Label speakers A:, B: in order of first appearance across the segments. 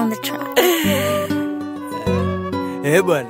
A: on the track.
B: Eh bwana,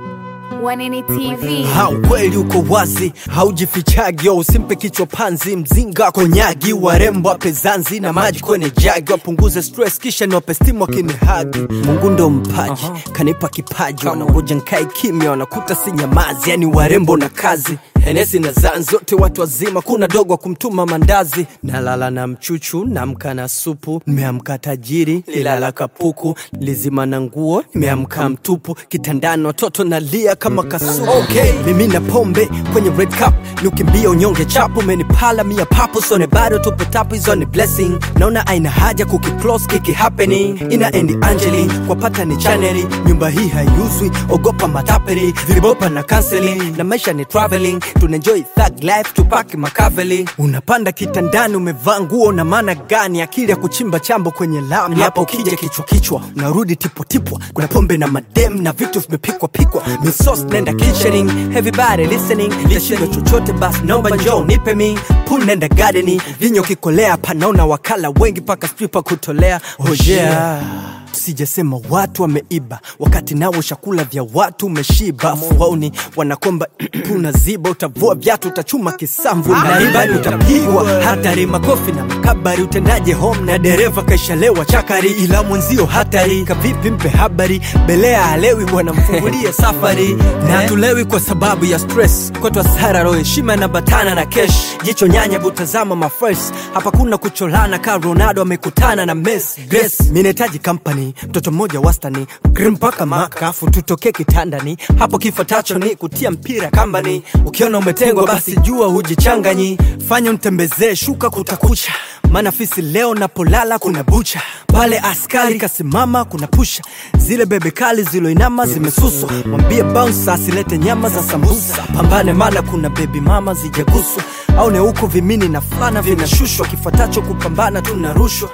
A: Wanini TV.
B: ha ukweli uko wazi, haujifichagi, usimpe kichwa panzi, mzinga konyagi, warembo ape zanzi na maji kwenye jagi, wapunguze stress kisha niwape stimu wakinihagi. Mungu ndo mpaji, kanipa kipaji, wanangoja nkae kimya, wanakuta si nyamazi, yani warembo na kazi Henesi na zan zote watu wazima, kuna dogo wa kumtuma mandazi. Nalala na mchuchu, namka na supu, nimeamka tajiri, lilala kapuku, lizima na nguo, nimeamka mtupu, kitandani watoto nalia kama kasuku. Okay, mimi na pombe kwenye red cup, niukimbia unyonge chapu, menipala mia papo, sone bado tupo tapu, hizo ni blessing. Naona aina haja kukiclose kiki happening, ina endi Angeli kwa pata ni chaneli, nyumba hii haiuzwi, ogopa matapeli, vibopa na counseling, na maisha ni traveling tunaenjoy thug life tupaki makaveli unapanda kitandani umevaa nguo na maana gani akili ya kuchimba chambo kwenye lami hapo ukija kichwa kichwa unarudi tipotipwa kuna pombe na madem na vitu vimepikwa pikwa misos nenda kitchening everybody listening tashindo chochote basi naomba njoo nipe mi pool nenda gardening vinyo kikolea panaona wakala wengi paka stripa kutolea hojea sijasema watu wameiba wakati nawo chakula vya watu umeshiba fuauni wanakomba unaziba utavua vyatu utachuma kisamvu na ribani utapigwa hatari makofi na makabari utendaje home na dereva kaishalewa chakari ila mwenzio hatari kavipi mpe habari belea alewi bwana mfungulie safari na tulewi kwa sababu ya stress kwetu asara roho heshima na batana na kesh jicho nyanya butazama mafres hapa kuna kucholana ka ronaldo amekutana na mes grace minahitaji company mtoto mmoja wastani grim mpaka makafu tutokee kitandani hapo kifuatacho ni kutia mpira kambani ukiona umetengwa basi jua hujichanganyi fanya mtembezee shuka kutakucha maana fisi leo napolala kuna bucha pale askari kasimama kuna pusha zile bebe kali ziloinama zimesuswa mwambie bounce asilete nyama za sambusa pambane mana kuna bebi mama zijaguswa au ne huko vimini na fulana vinashushwa kifuatacho kupambana tunarushwa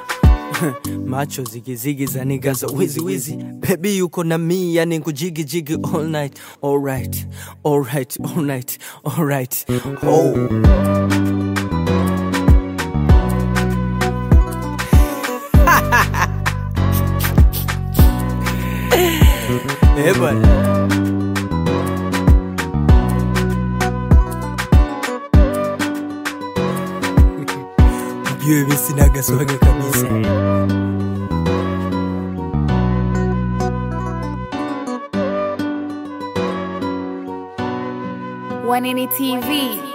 B: macho zigizigi za niga za wizi wizi bebi yuko na mi yani kujigijigi all night alright alright alright alright oh. Eh bwana mjue mi sinaga swaga kabisa
A: Wanini TV.